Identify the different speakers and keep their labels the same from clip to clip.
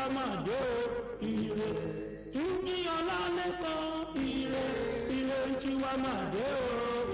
Speaker 1: máa dé o ire túnjí ọlálẹ́kan ire ire tiwa máa dé o.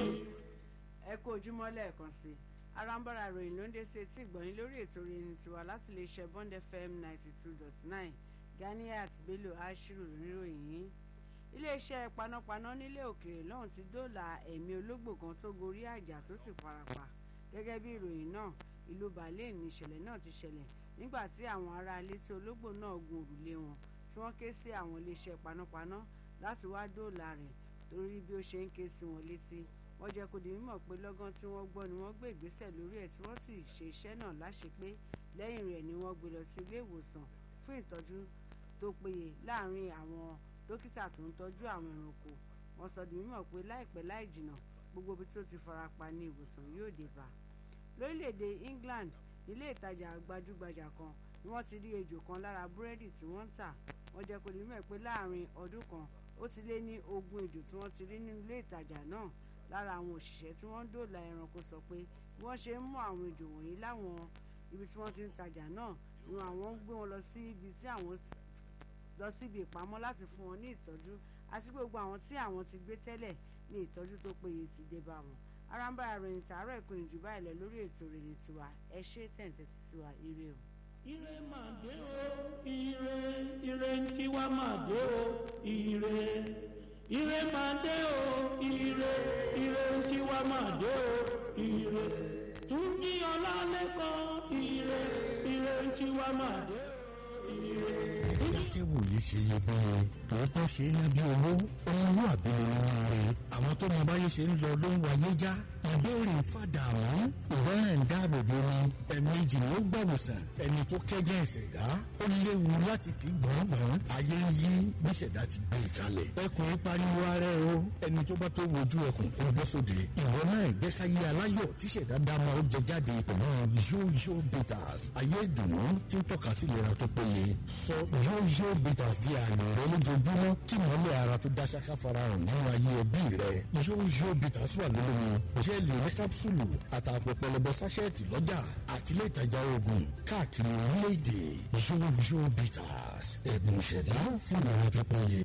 Speaker 2: ẹ kú ojúmọ́ lẹ́ẹ̀kan sí i arambara ròyìn ló ń dé sí etí ìgbọ̀nyín lórí ètò ìròyìn tiwa láti lè ṣe bond fm ninety two dot nine ganiat bello ashiru níròyìn yìí iléeṣẹ́ panápaná nílé òkèèrè lọ́hùn ti dóòlà ẹ̀mí ológbò kan tó gorí àjà tó sì farapa gẹ́gẹ́ bí ìròyìn náà ìlú berlin ní ìṣẹ̀lẹ̀ náà ti ṣẹlẹ̀ nígbà tí àwọn ará ilé tí ológbò náà gun òrùlé wọn tí wọ́n ké sí àwọn iléeṣẹ́ panápaná láti wá dóòlà rẹ̀ torí bí ó ṣe ń ké sí wọn létí wọ́n jẹ́ kó di mímọ̀ pé lọ́gán tí wọ́n gbọ́ ni wọ́n gbé ìgbésẹ̀ lórí ẹ̀ tí wọ́n sì ṣe iṣẹ́ náà láṣepé lẹ́yìn rẹ̀ ni wọ́n gbé lọ sí ilé ìwòsàn fún ìtọ́jú tó péye láàárín àwọn dókítà tó ń tọ́jú àwọn ẹranko wọ́n sọ di mímọ̀ pé láìpẹ́ láì jìnnà gbogbo ibi tó ti farapa ní ìwòsàn yóò dé bá lórílẹ̀‐èdè England nílé ìtajà gbajúgbajà kan ni wọ́n ti rí ejò kan lára búrẹ́dì tí wọ́n ń tà wọ́n jẹ́ kó di mímọ̀ pé láàárín ọdún kan ó ti lé ní ogún ejò tí wọ́n ti rí nínú ilé ìtajà náà lára àwọn òṣìṣẹ́ tí wọ́n ń dòòlà ẹranko sọ pé bí wọ́n ṣe ń mú àwọn ejò wọ̀nyí láwọn ibi tí wọ́n ti ń tajà náà ni àwọn ń gbé wọn lọ sí ibi tí àwọn lọ síbi ìpamọ́ láti fún wọn ní ìtọ́jú àti gbogbo àwọn tí àwọn ti gbé tẹ́lẹ̀ ní ìtọ́jú tó péye ti dé bá wọn arambara ròyìn tààrọ̀ ìpinnu jù báyìí lọ lórí ètò ìròyìn tiwa ẹ ṣe tẹ̀ǹtẹ̀ tiwa ire o.
Speaker 1: ire máa dé o ire ire tiwa máa dé o ire ire máa dé o ire ire tiwa máa dé o ire túnjí ọlálẹ́kan ire ire tiwa máa dé o ire.
Speaker 3: akẹ́wò yìí ṣe iyebíye tòótọ́ ṣe é lábí owó ọmọlúwàbí nínú rẹ̀ àwọn tó mọ báyé ṣe ń lọ ló ń wáyé já ìbéèrè fàdàmú ìwẹ́rẹ̀ ń dáàbò bo ni ẹ̀ẹ̀mejì ló gbàwòsàn ẹni tó kẹ́jẹ́ ìṣẹ̀dá ó léwu láti ti gbọ̀ngbọ̀n ayé ń yí bí ìṣẹ̀dá ti gbé e kalẹ̀ ẹkùn pariwo ara ẹ o ẹni tó bá tó wojú ẹkùn kó bọ́ sóde ìwọ náà ìgbẹ́káyé aláyọ̀ tí ìṣẹ̀dá dá máa ó jẹ jáde pẹ̀lú yóyó bitters ayé ìdùnnú tí ń tọ́ka sí ìlera tó péye sọ yóyó bitters di ààyè rẹ lójoojúmọ́ kí mọ́lẹ̀ ara tó dá ṣáká farahàn nínú ayé ẹbí rẹ yóyó bitters wà lómi jẹ́ẹ̀lì ní kápsúlù àtàpọ̀ pẹlẹbẹ sáṣẹ́ẹ̀tì lọ́jà àti ilé ìtajà oògùn káàkiri orílẹ̀-èdè yóyó bitters ẹ̀bùn ìṣẹ̀dá fún ìlera tó péye.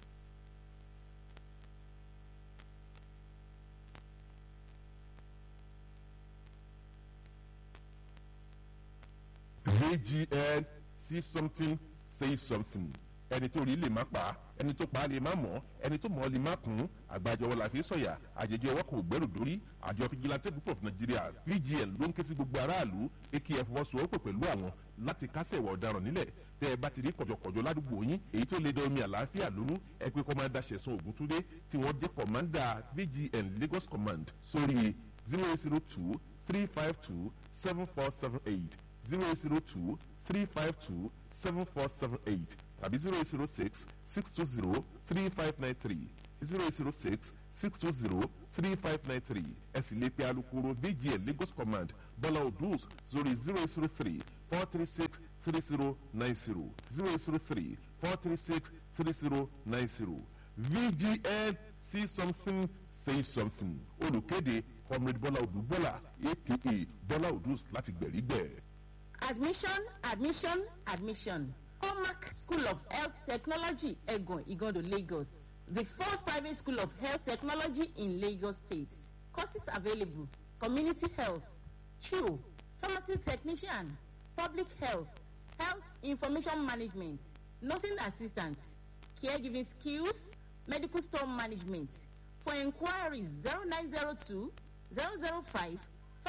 Speaker 4: AGN see something say something ẹni tó rí lè má pa á ẹni tó pa á lè má mọ̀ ẹni tó mọ̀ ọ́ lè má kún àgbàjọwọ́ la fi sọ̀yà àjèjì ọwọ́ kò gbẹ́rù dórí àjọ fìjìláńtẹ́ group of Nigeria VGN ló ń ké sí gbogbo aráàlú pé kí ẹ fọwọ́sowọ́pọ̀ pẹ̀lú àwọn láti kásẹ̀ ìwà ọ̀daràn nílẹ̀ tẹ́ ẹ bá ti rí kọ̀jọ̀kọ̀jọ̀ ládùúgbò yín èyí tó lè da omi àlàáfíà lónú ẹ pé kọ́mándà Ṣẹ̀san Ògúntúndé tí wọ́n jẹ́ kọ̀mándà VGN Lagos Command sórí zero eight zero two three five two seven four seven eight zero eight zero two three five two seven four seven eight tàbí zero eight zero six six two zero three five nine three zero eight zero six six two zero three five nine three ẹ sì lè pe alukoro VGN Lagos Command Bọ́lá Odus sórí zero eight zero three four three six three zero nine zero zero eight zero three four three six three zero nine zero VGN see something say something olùkéde comrade Bọ́lá Odù Bọ́lá aka Bọ́lá Odus láti gbẹ̀rígbẹ̀.
Speaker 5: Admission, admission, admission. Hallmark School of Health Technology, Egon, Igondo, Lagos. The first private school of health technology in Lagos State. Courses available. Community health, CHIO, pharmacy technician, public health, health information management, nursing assistant, caregiving skills, medical store management. For inquiries 0902 005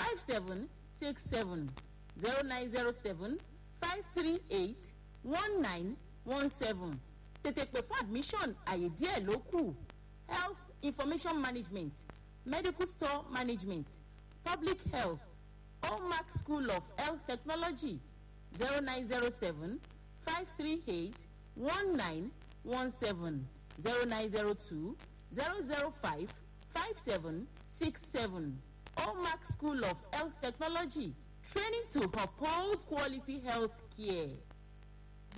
Speaker 5: 5767 0907 538 1917 tètè pè fún admission àyè díẹ̀ ló kù health information management medical store management public health hallmark school of health technology 0907 538 1917 0902 005 5767 hallmark school of health technology training to uphold quality health care.